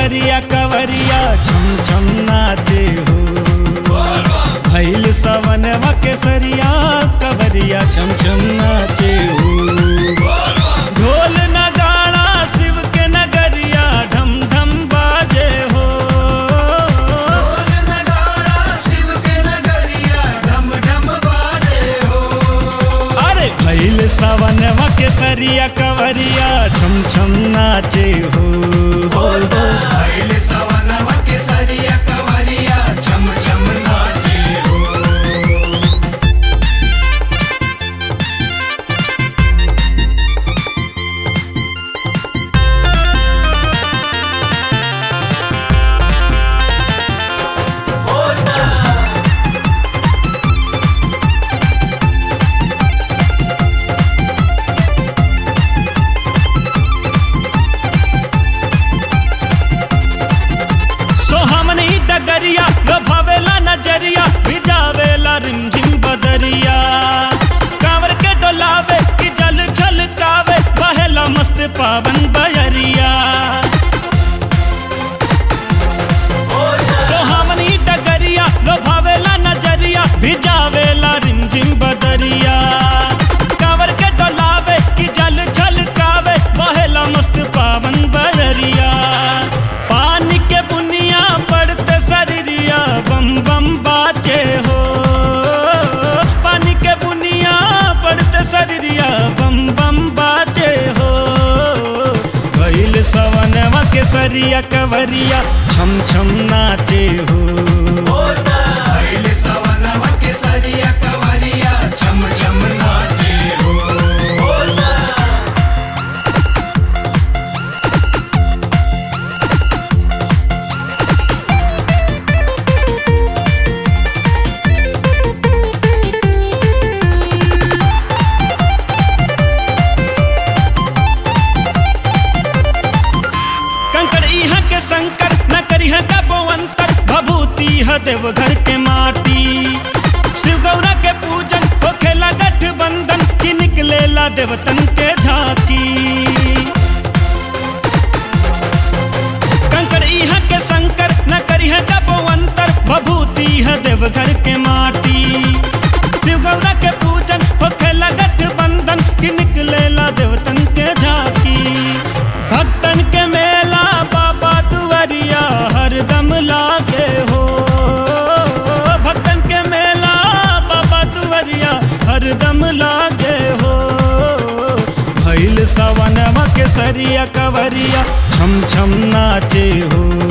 केसरिया कवरिया छम छम नाचे हो भैल सवनवा केसरिया कवरिया छम छम नाचे हो ढोल नगाड़ा शिव के नगरिया ढम ढम बाजे हो अरे भैल सवनवा केसरिया कवरिया छम छम नाचे हो हो हो छम छम नाचे हो सोहामनी डगरिया लोभावेला नजरिया भिजावेला रिमझिम बदरिया कांवर के डोलावे कि जल छलकावे बहेला मस्त पावन बयरिया सोहामनी डगरिया लोभावेला नजरिया भिजावेला रिमझिम बदरिया कांवर के डोलावे कि जल छलकावे बहेला मस्त पावन बयरिया पानी के बुनिया पड़ते शरीरिया बम बम बाचे हो पानी के बुनिया पड़ते शरीरिया बम बम बाचे हो भैल सवनवा के सरिया कवरिया छम छम नाचे हो पहले सवनवा के सरिया कवरिया छम छम नाचे हो कंकड़ इहाँ के संकर न करिह कबो अंतर भभूति ह देवघर के माटी शिव गौरा के पूजन होखेला गठबंधन की निकलेला देवतन के झांकी कंकड़ इहाँ के संकर न करिह कबो अंतर भभूति ह देवघर के माटी शिव गौरा के पूजन होखेला गठबंधन की निकलेला देवतन के झांकी भक्तन के मेला बाबा दुआरिया हरदम लागे हो भक्तन के मेला बाबा दुआरिया हरदम लागे हो भैल सवनवा के सरिया कवरिया छम छम नाचे हो